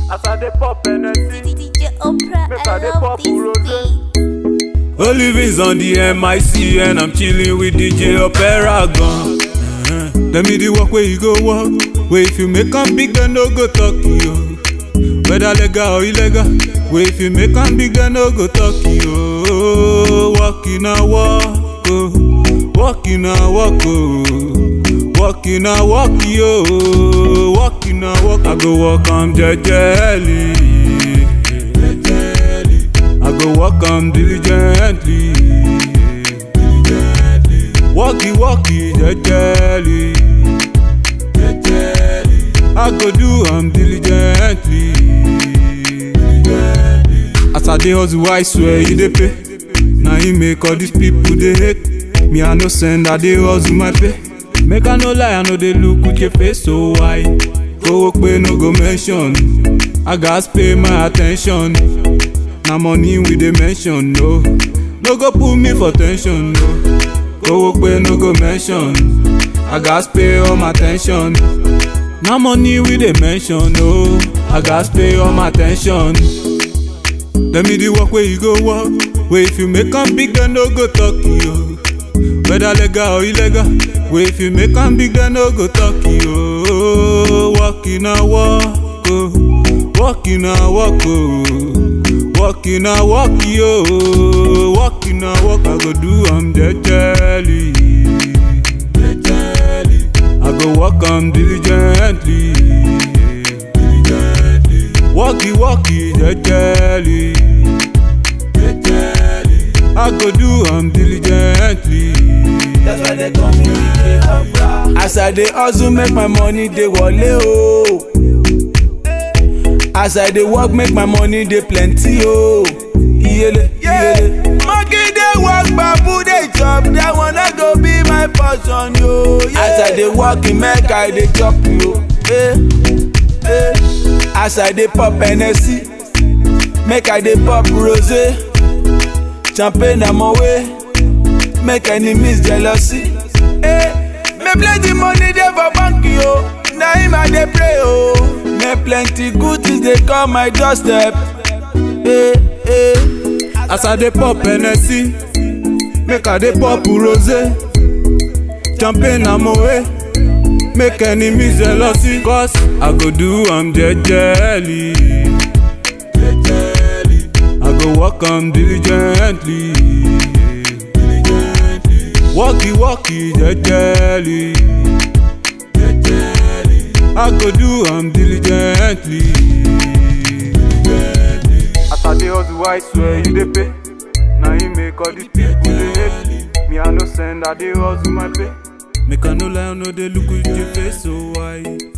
As I dey pop Hennessy, DJ Oprah, Make I I dey love pop this rose. beat. Olivin's on the MIC and I'm chilling with DJ Opera gun. Uh-huh. Tell me the work where you go walk. Where if you make am big, then no go talk to you. Whether legal or illegal. Where if you make am big, then no go talk to you. Walking a walk, oh. walking a walk, oh. walking a walk, yo. Walking a walk, I go walk am jejely. I go walk am diligently. diligently. Walkie walkie jejely. jejely. I go do am diligently. diligently. As I dey hustle, I swear you dey pay. Na him make all these people dey hate. Me I no send, I dey hustle my pay. Make I no lie, I no dey look with your face so why? Go pay no go mention. I gats pay my attention. Na money we dey mention, no. No go put me for tension, no. Go pay no go mention. I gats pay all my attention. Na money we dey mention, no. I gats pay all my attention. Tell me the work where you go walk. Where if you make am big, then no go talk to you. Whether legal or illegal. Where if you make am big, then no go talk to you. Walking a walk, oh. walking a walk, oh. walking a walk, yo. Walking a walk, I go do am jejely. Jejely. I go walk am diligently. Diligently. Walkie walkie jejely. Jejely. I go do am diligently. That's why they call me DJ Oprah. As I dey hustle, make my money dey wale o. As I dey work, make my money dey plenty o. Iyele, iyele. Monkey dey work, babu dey chop. That one no go be my portion yo. Yeah. As I dey work, e make I dey chop yo. Eh, eh. As I dey pop Hennessy, make I dey pop rosé. Champagne na my way. make enemies jealousy. Eh, me plenty money dey for bank yo, na him I dey pray o. Me plenty good things dey come my doorstep. Eh, eh. As I dey pop Hennessy, make I dey pop rosé. Champagne na my way, make enemies jealousy. Cause I go do am jejely. Jejely. I go work am diligently. Diligently. Walkie walkie jejely. Jejely. I go do am diligently. Diligently. as I dey hustle, I swear you dey pay. Na him make all these people dey hate. Me I no send, I dey hustle my pay. Make I no lie, I no dey look with your face so why?